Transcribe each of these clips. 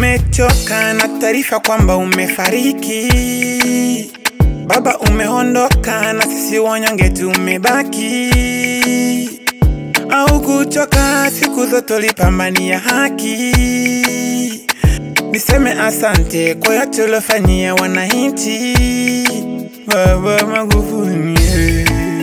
tumechoka na taarifa kwamba umefariki. Baba umeondoka na sisi wanyonge tumebaki. Au kuchoka, siku zote ulipambania haki. Niseme asante kwa yote uliofanyia wananchi. Baba Magufuli,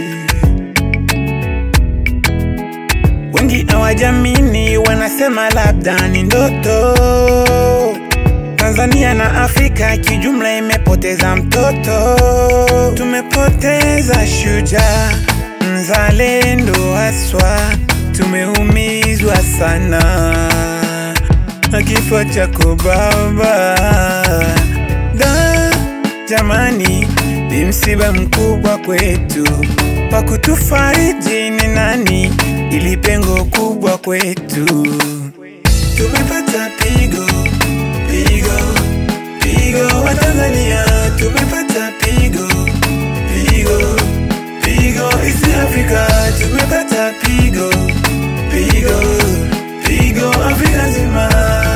wengi hawajamini, wanasema labda ni ndoto. Tanzania na Afrika kijumla imepoteza mtoto, tumepoteza shujaa mzalendo haswa, tumeumizwa sana na kifo chako baba. Da, jamani, ni msiba mkubwa kwetu, wa kutufariji ni nani? Ili pengo kubwa kwetu, tumepata pigo pigo pigo wa Tanzania, tumepata pigo pigo pigo East Africa, tumepata pigo pigo pigo Afrika nzima.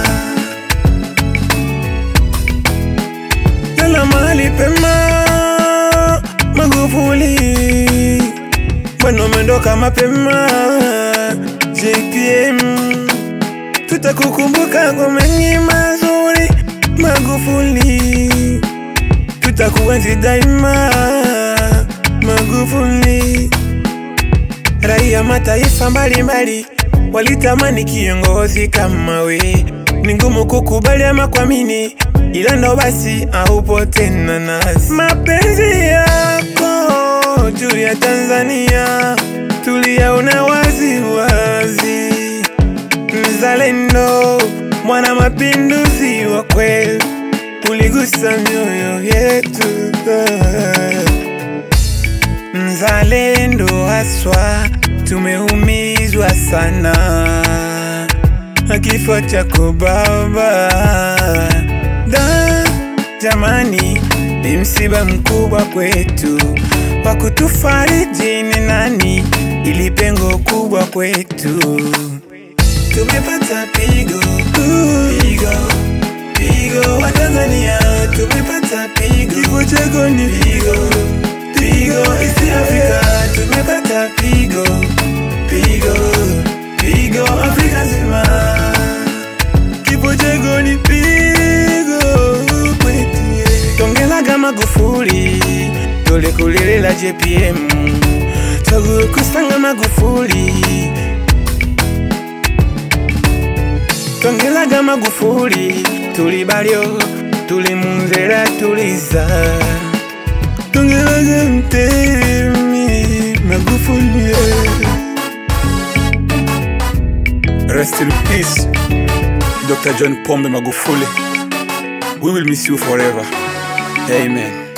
Lala mahali pema, Magufuli, bwana umeondoka mapema. JPM, tutakukumbuka kwa mengi mazuri. Magufuli, tutakuenzi daima. Magufuli, raia mataifa mbalimbali walitamani kiongozi kama we. Ni ngumu kukubali ama kuamini, ila ndo basi haupo tena nasi. Mapenzi yako juu ya Tanzania tuliyaona wazi wazi. Mzalendo, mwana mapinduzi wa kweli, uligusa mioyo yetu. Mzalendo haswa, tumeumizwa sana na kifo chako baba. Da, jamani, ni msiba mkubwa kwetu, wa kutufariji ni nani? Ili pengo kubwa kwetu, tumepata pigo pigo pigo wa Tanzania, tumepata pigo, kifo chako ni pigo pigo East Africa, tumepata pigo pigo pigo Afrika nzima, kifo chako ni pigo kwetu. Tongelaga Magufuli, tulikulilela JPM, tugukusanga Magufuli, tongelaga Magufuli, tulibalyo tulimunzera tuliza tongelaga mtemi Magufuli Rest in peace Dr. John Pombe Magufuli We will miss you forever Amen